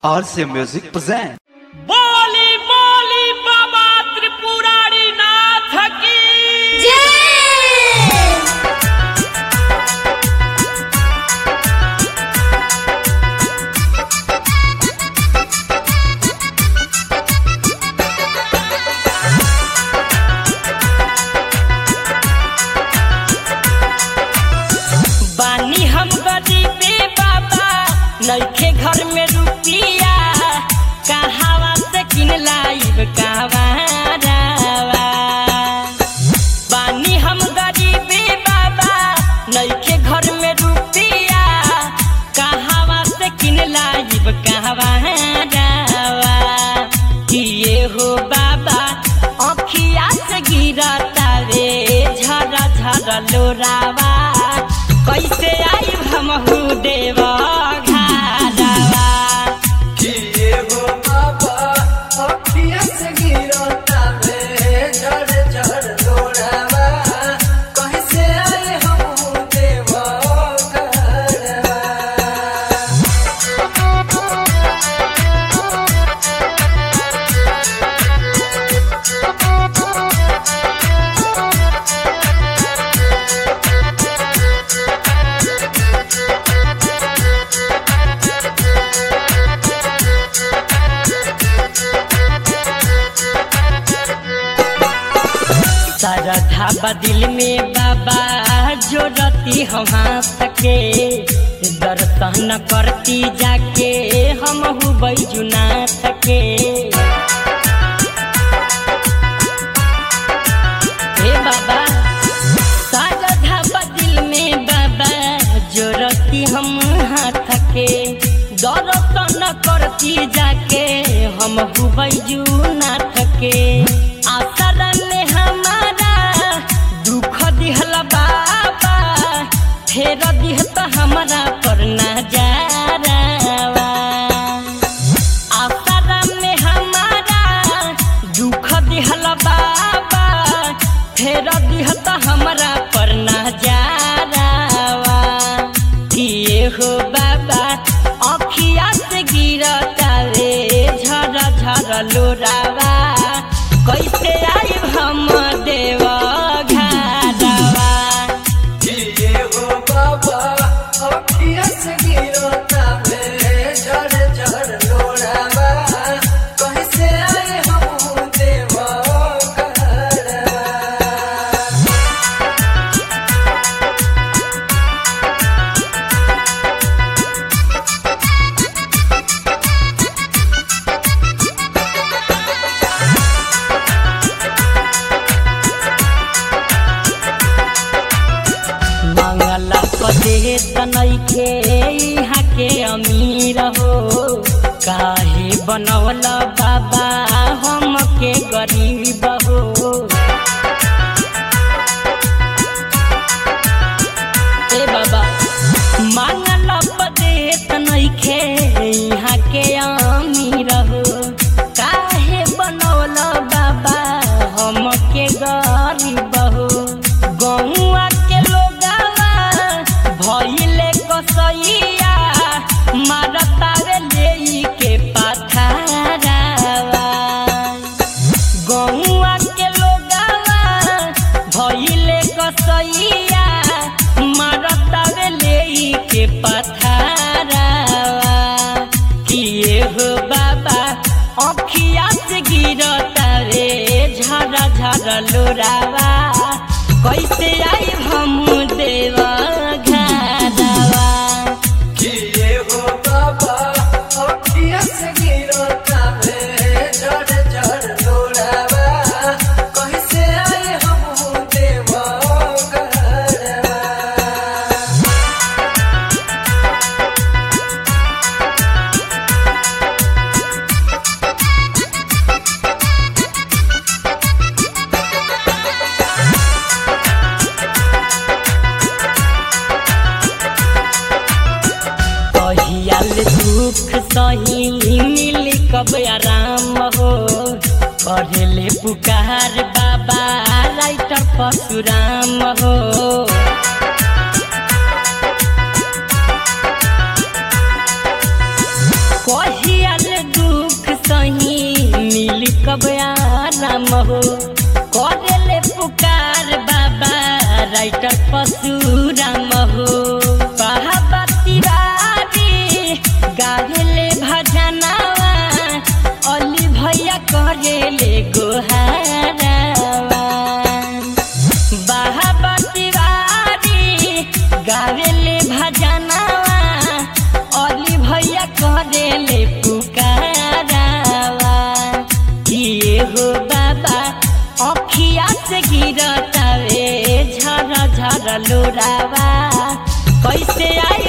RC Music present. बोली बोली बाबा त्रिपुरारी नाथ की बानी हम गरीबे बाबा नइखे घर में रुपिया कहावा से किन लाइब कहवा बानी हम गरीबे बाबा नइखे घर में रुपिया कहावा से किन लाइब कहवा किए हो बाबा अखिया से गिरता रे झरा झरा लोरावा कैसे आई हमहू देव घारावा किए हो बाबा अखिया से गिरता में झड़ झड़ लोड़ावा कैसे आए हम देव घरवा सरधा बदिल में बाबा जो रती हम हाथ के दर्शन करती जाके हम बैजुनाथ के हे बाबा सरधा बदिल में बाबा जो रती हम हाथ के दर्शन करती जाके हम बैजुनाथ के आसरा में हमारा दुख दिहल बाबा फेर दिह त हमरा पर नजारावा आसरा में हमारा दुख दिहल बाबा फेर दिह त हमरा पर नजारावा किए हो बाबा अखिया से गिरता रे झर झर लोरावा कैसे आई हम देव घारावा किए हो बाबा अखिया से गिरता में झड़ झड़ लोड़ावा कैसे आए हम देव घरवा मंगला पदे तनैखे यहाँ के अमीर हो काहे बनवल बाबा हम के गरीब हो ए बाबा मंगला पदे तनैखे यहाँ के अमीर हो काहे बनवल बाबा हम के गरीब हो गौआ के लोगावा भइले कसैया मारतावे लेई के पथारावा गौआ के लोगावा भइले कसैया मारतावे लेई के पथारावा किए हो बाबा अखिया से गिरता रे झरा झरा लोरावा कैसे आई हम देव घारावा किए हो बाबा अखिया से गिरता में झड़ झड़ लोड़ावा कैसे आए हम देव घरवा कहियाल दुख सही मिली कब आराम हो करेले पुकार बाबा राइटर परशुराम हो कहिया सही मिली कब आराम हो करेले पुकार बाबा राइटर परशुराम हो बाबा तिवारी गावेले भजनावा अली भैया करेले गोहारावा बाबा तिवारी गावेले भजनावा अली भैया करेले पुकारावा किए हो बाबा अखिया से गिरतावे झर झर लोरावा कैसे आई